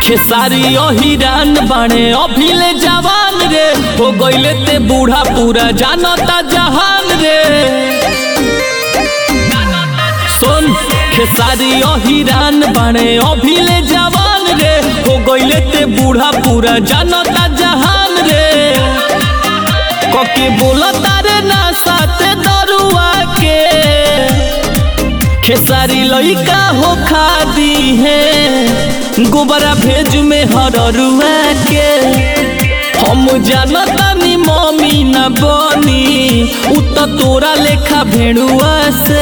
खेसारी अहिरान बाणे अभिले जवान रे हो गईले ते बूढ़ा पूरा जानता जहान रे सुन खेसारी अहिरान बाणे अभिले जवान रे हो गईले ते बूढ़ा पूरा जानता जहान रे कके बोला तारे ना साथे दरुआ के खेसारी लइका हो खादी है गोबरा भेज में हररुआ के हम जानतानी मम्मी न बनी उ त तोरा लेखा भेड़ुआ से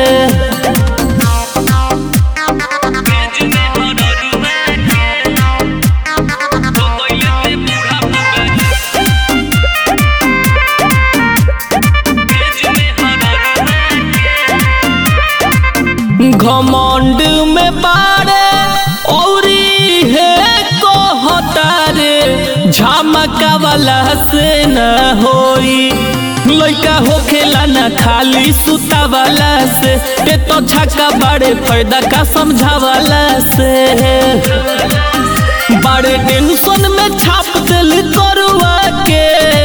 घमंड में बाड़े औरी है कहतारे झमका वाला से न होई लइका होखेला न खाली सुता वाला से ते तो छक्का बड़े फायदा का समझावाला से बड़े टेंशन में छाप दिल करुआ के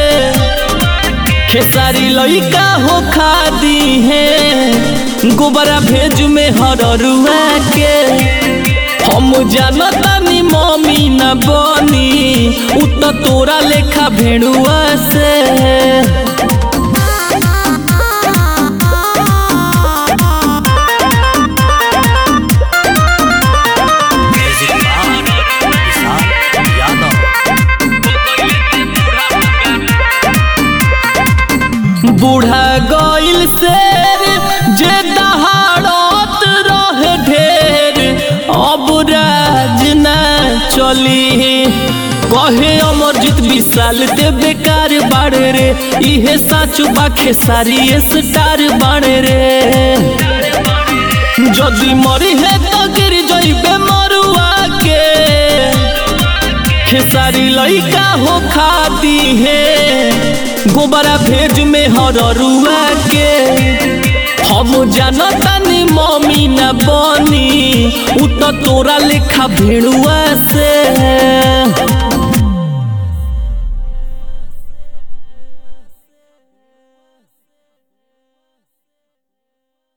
खेसारी लइका हो खादी है गोबरा भेज में हररुआ के हम जानतानी मम्मी न बनी उ त तोरा लेखा भेड़ुआ से म्यूजिक बार विशाल यादव बूढ़ा गइल शेर जे दहाड़त रहे ढेर अब राज न चली कहे अमरजीत विशाल ते बेकार बाड़े रे इहे साच बाखे सारी स्टार बाड़े रे যদি মরি হে তো गिर जइबे मरुआ के खेसारी लइका हो खाती है गोबरा भेज में हररुआ के हम जानतानी मम्मी न बनी उ त तोरा लेखा भेड़ुआ से